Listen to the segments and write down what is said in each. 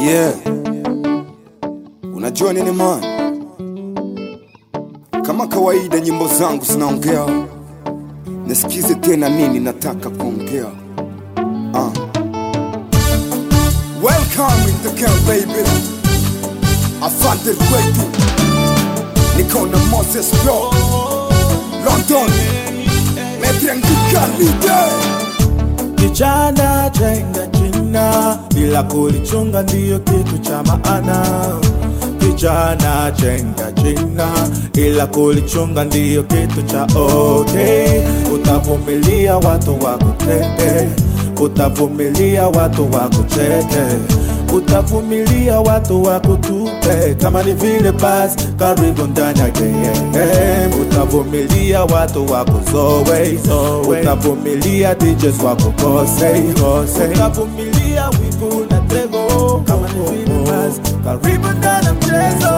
Yeah. Unajua nini man? Kama kawaida nyimbo zangu zinaongea, nisikize tena nini nataka kuongea. Uh. Welcome in the camp baby. Asante kwetu. Niko na Moses Pro. London. Metrengika leader. Kijana jenga jina, bila kulichunga ndiyo kitu cha maana. Kijana jenga jina, ila kulichunga ndiyo kitu cha okay. Utavumilia watu wakutende, utavumilia watu wakucheke, utavumilia watu wakutupe. Kama ni vile basi, karibu ndani ya game. Utavumilia watu wakuzoe, utavumilia DJs wakukose, utavumilia wivu na tego. Kama ni vile basi, karibu ndani ya mchezo.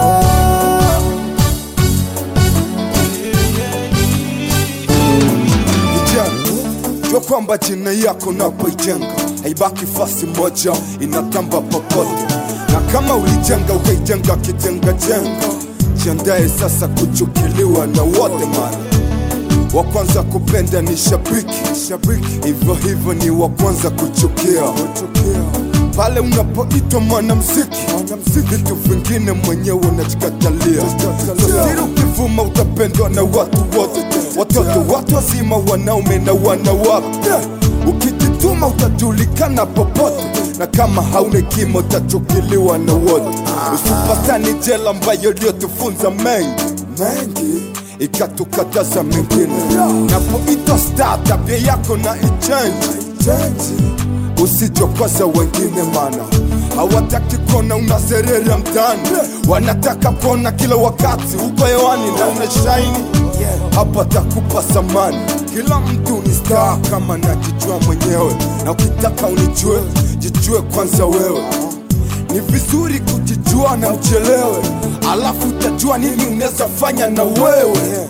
Vijana, jua kwamba jina yako napoijenga haibaki fasi moja, inatamba popote, na kama ulijenga ukaijenga kijenga jenga, jiandae sasa kuchukiliwa na wote mara wa kwanza kupenda ni shabiki, shabiki. Hivyo hivyo ni wa kwanza kuchukia, pale unapoitwa mwanamziki, vitu vingine mwenyewe unajikatalia. Siri ukivuma utapendwa na watu wote, watoto, watu wazima, wanaume na wanawake. Ukijituma utajulikana popote, na kama hauna kimo utachukiliwa na wote. Usipatani jela ambayo iliyotufunza mengi mengi ikatukataza mengine. Napoitwa star, tabia yako na ichange, usijokwaza wengine, mana hawataki kuona unazerera mtaani, wanataka kuona kila wakati uko hewani na una shaini hapa takupa samani. Kila mtu ni star kama najijua mwenyewe, na ukitaka unijue, jijue kwanza wewe. Ni vizuri kujijua na uchelewe, alafu utajua nini unaweza fanya na wewe.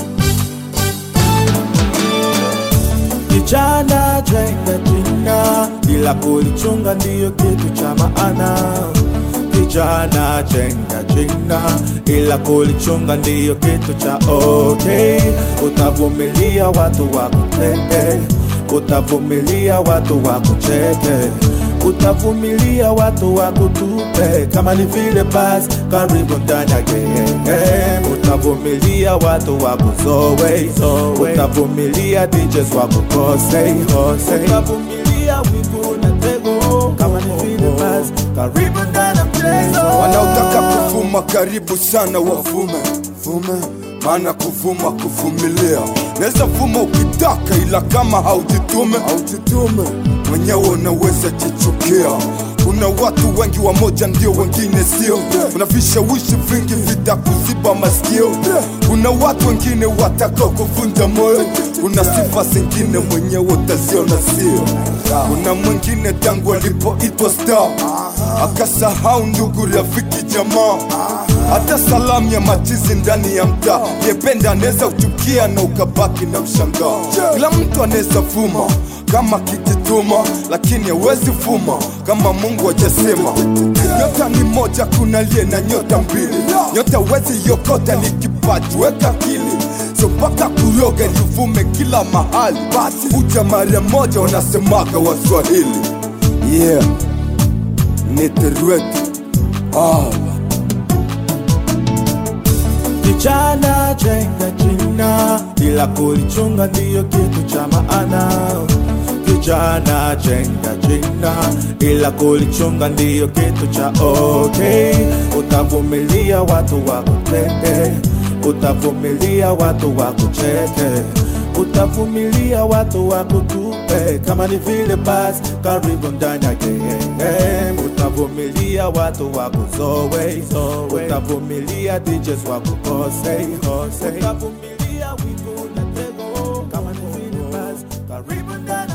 Kijana jenga jina, bila kulichunga ndiyo kitu cha maana. Kijana jenga jina, ila kulichunga ndiyo kitu cha okay. Utavumilia watu wakutende, utavumilia watu wakucheke, utavumilia watu wakutupe. Kama ni vile basi, karibu ndani ya game. Utavumilia watu wakuzoe, utavumilia DJs wakukose, utavumilia wivu na tego. Kama ni vile basi, karibu ndani ya mchezo. Wanaotaka kuvuma karibu sana wavume vume, maana kuvuma kuvumilia. Naweza vuma ukitaka, ila kama haujitume haujitume mwenyewe unaweza jichukia. Kuna watu wengi wamoja ndio wengine sio, kuna vishawishi vingi vitakuziba masikio. Kuna watu wengine watakao kuvunja moyo, kuna sifa zingine mwenyewe utaziona sio. Kuna mwingine tangu alipoitwa star akasahau ndugu, rafiki, jamaa, hata salamu ya machizi ndani ya mtaa. Yependa anaweza uchukia na ukabaki na mshangao. Kila mtu anaweza vuma kama kijituma, lakini hawezi vuma kama Mungu hajasema. Nyota ni moja, kuna aliye na nyota mbili. Nyota wezi yokota, ni kipaji, weka akili so mpaka kuroga livume kila mahali. Basi uja mara moja, wanasemaga Waswahili. Yeah, niterwete ah. Kijana jenga jina, bila kulichunga ndiyo kitu cha maana. Kijana jenga jina, ila kulichunga ndiyo kitu cha okay. Utavumilia watu wakutende, utavumilia watu wakucheke, utavumilia watu wakutupe. Kama ni vile basi, karibu ndani ya game. Utavumilia watu wakuzoe, utavumilia DJs wakukose, utavumilia wivu na tego. Kama ni vile basi, karibu ndani